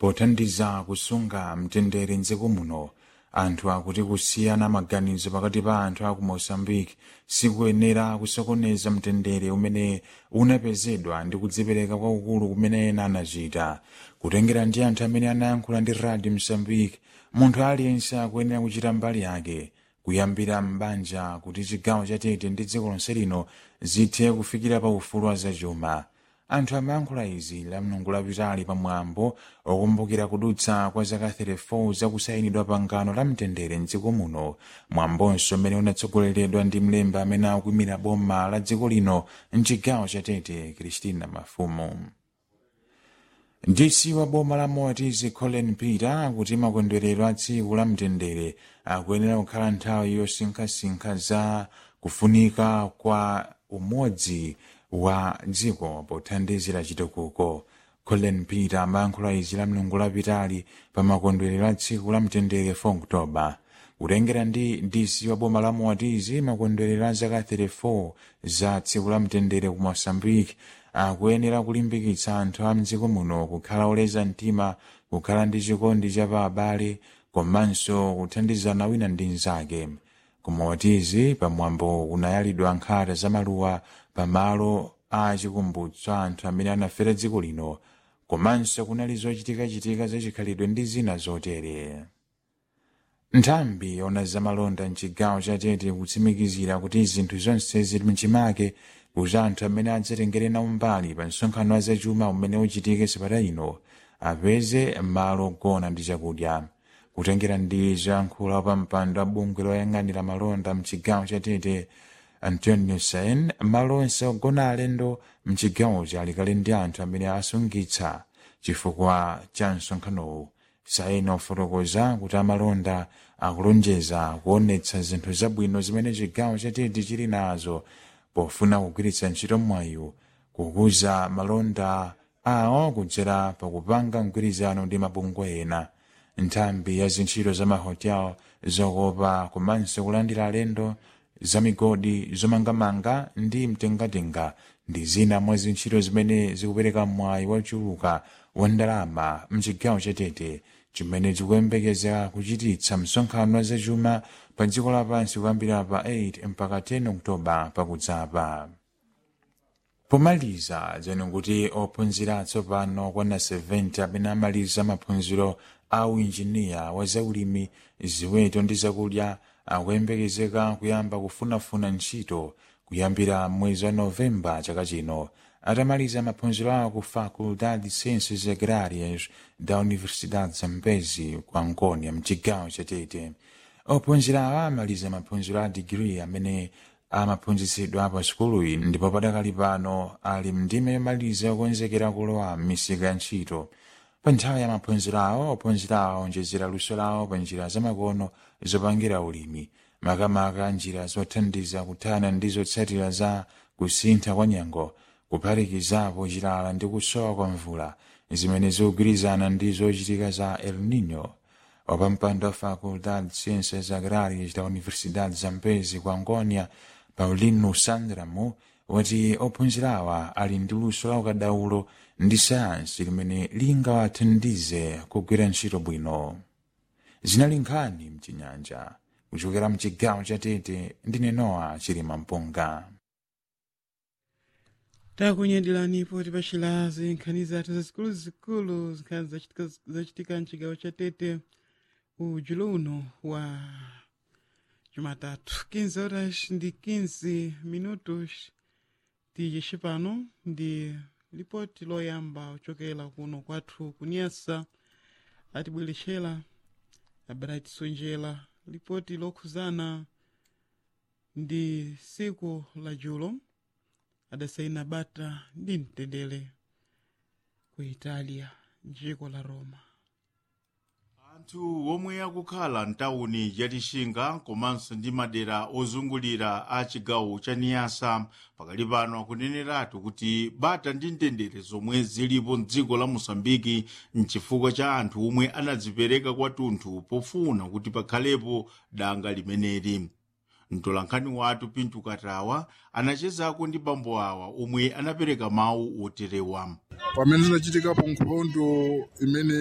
pothandiza kusunga mtendere mdziko muno anthu akuti kusiyana maganizo pakati pa anthu aku moçambique sikuyenera kusokoneza mtendere umene unapezedwa ndi kudzipereka kwakukulu kumene ena anachita kutengera ndi anthu amene anayankhula ndi radio mozambique munthu aliyense akuyenera kuchita mbali yake kuyambira m'banja kuti chigawo cha tete ndi dziko lonse lino zithe kufikira pa ufulu wa zachuma anthu amayankhula izi la mlungu lapitali pamwambo okumbukira kudutsa kwa zaka 34 zakusayinidwa pangano la mtendere mdziko muno mwambonso umene unatsogoleredwa ndi mlembi amene akuimira boma la dziko lino mchigawo cha tete kristina mafumu dc wa boma la moatizi colin peter akuti makondwerero a tsiku la mtendere akuyenera kukhala nthawi yosinkhasinkha za kufunika kwa umodzi wa dziko pothandizira chitukuko colin peter amayankhula izi la mlungu lapitali pa makondwerero a tsiku la mtendere 4 oktoba kutengera ndi dc wa boma la moatizi makondwerero a zaka 34 za tsiku la mtendere ku moçambique akuyenera kulimbikitsa anthu a mdziko muno kukhala oleza mtima kukhala ndi chikondi cha pa abale komanso kuthandizana wina ndi mnzake kumotizi pamwambo kunayalidwa nkhata za maluwa pamalo a chikumbutso anthu amene anafera dziko lino komanso kunali zochitikachitika zachikhalidwe ndi zina zotere nthambi yona zamalonda mchigawo cha tete kutsimikizira kuti zinthu zonse zili mchimake kuti anthu amene adzatengere nawo mbali pa msonkhano wa zachuma umene uchitike sabata ino apeze malo ogona ndi chakudya kutengera ndi zoyankhula pa mpando wa bungwe loyang'anira malonda mchigawo cha tete antonio sain malo onse ogona alendo mchigawochi ali kale ndi anthu amene asungitsa chifukwa cha msonkhanowu sain ofotokoza kuti amalonda akulonjeza kuonetsa zinthu zabwino zimene chigawo cha tete chili nazo pofuna kugwiritsa ntchito mwayi kukuza malonda awo kudzera pakupanga mgwirizano ndi mabungwe ena nthambi ya zintchito za mahotel zokopa komanso kulandira alendo zamigodi zomangamanga ndi mtengatenga ndi zina mwa zintchito zimene zikupereka mwayi wachuluka wa ndalama mchigawo cha tete chimene chikuyembekeza kuchititsa msonkhano wa zachuma pa dziko lapansi kuyambira pa 8 mpaka 10 oktoba pakudzapa pomaliza zeno kuti ophunzira atsopano kwana 70 amene amaliza maphunziro a uinjiniya wa zaulimi ziweto ndi zakudya akuyembekezeka kuyamba kufunafuna ntchito kuyambira mwezi wa novemba chaka chino atamaliza maphunziro awo ku faculdade de ciências agrárias da universidade zambezi ku angonia mchigawo cha tete ophunzira awa amaliza maphunziro a digiri amene amaphunzitsidwa pa sukuluyi ndipo padakali pano ali mndime yomaliza yokonzekera kulowa m'misika ya ntchito pa nthawi ya maphunziro awo ophunzira awo onjezera luso lawo pa njira zamakono zopangira ulimi makamaka njira zothandiza kuthana ndi zotsatira za kusintha kwa nyengo kuphatikizapo chilala ndi kusowa kwa mvula zimene zikugwirizana ndi zochitika za el nino wapampando wa faculdade de ciências agrárias da universidade zambezi ku angonia paulino sandramo wati ophunzirawa ali ndi luso la ukadaulo ndi sayansi limene lingawathandize kugwira ntchito bwino zinali nkhani mchinyanja kuchokera mchigawo cha tete ndine noa chilima mpunga takunyadiranipo tipachilazi nkhani zathu zazikuluzikulu nkhani zachitika, zachitika mchigawo cha tete ujulo uno wa jumatatu 15 horas ndi 15 minutos tiyexi pano ndi lipoti loyamba ochokera kuno kwathu kunyasa atibwerexera abright sonjera lipoti lokhuzana ndi siku la julo adasaina bata ndi mtendere ku italia mdziko la roma anthu omwe akukhala mtawuni ya lixinga komanso ndi madera ozungulira a chigawo cha niyasa pakali pano akuneneratu kuti bata ndi mtendere zomwe zilipo mdziko la mosambiki mchifukwa cha anthu omwe anadzipereka kwathunthu pofuna kuti pakhalepo danga limeneli mtolankhani wathu pintu katawa anachezako ndi bambo awa omwe anapereka mawu oterewa pamene zinachitikapo nkhondo imene